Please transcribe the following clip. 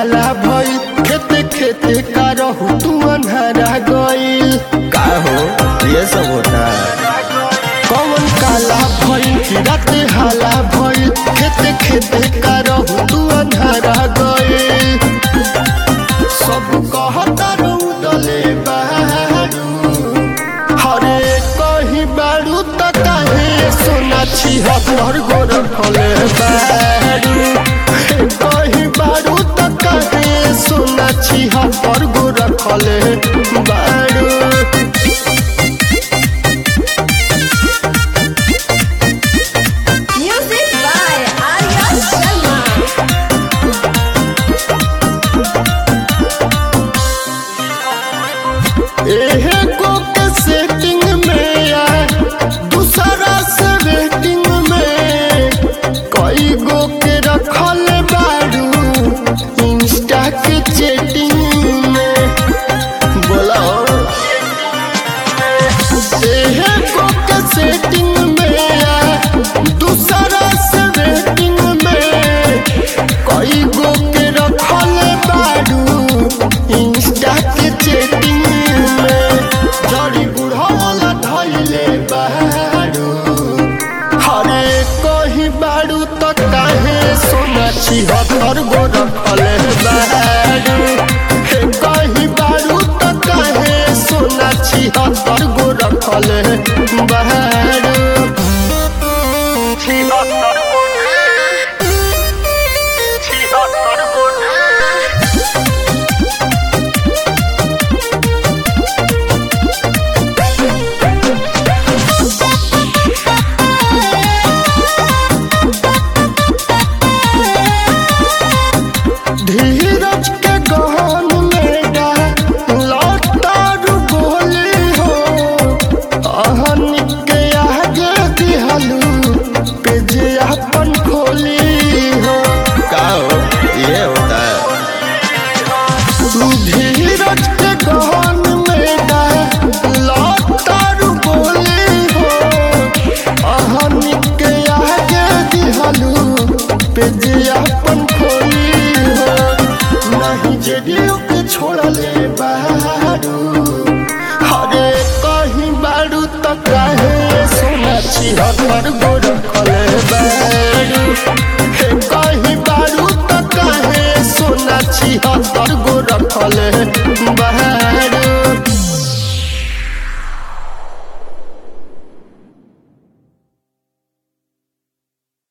हाला भइल खेते खेते का रहू तू अन्हारा गइल का हो ये सब होता है कौन काला भइल कि राते हाला भइल खेते खेते का रहू तू अन्हारा गइल सब कहता रौदले बारू हरे कहीं बारू त काहे सोना छी हर गोर फले बारू कहीं बारू त काहे सोना छी हर गोर फले बारू Music by Arya Sharma. एहे गो के सेटिंग में या दूसरा से वेटिंग में कई गो के रखल बारू इंस्टा के चैटिंग में बोला एहे गो के सेटिंग में या दूसरा से वेटिंग में कई गो के रखल बारू इंस्टा के चैटिंग में जड़ी बुढ़ौला धैले बारू हरे कहीं बारू तो काहे सोना छिहत्तर गो रखले बारू हे कहीं बारू तो काहे सोना छिहत्तर गो रखले बारू छिहत्तर गो छिहत्तर गो धीरज के गहन में डा लौटार बोली हो अहन के आगे दिहलू के जे अपन खोली हो का हो ये होता है धीरज के गहन में डा लौटार बोली हो अहन के आगे दिहलू पे जे अपन खोली हो नहीं जेडियो के छोड़ले बारू हरे कहीं बारू तो काहे सोना छिहत्तर गो रखले बारू हे कहीं बारू तो काहे सोना छिहत्तर गो रखले बारू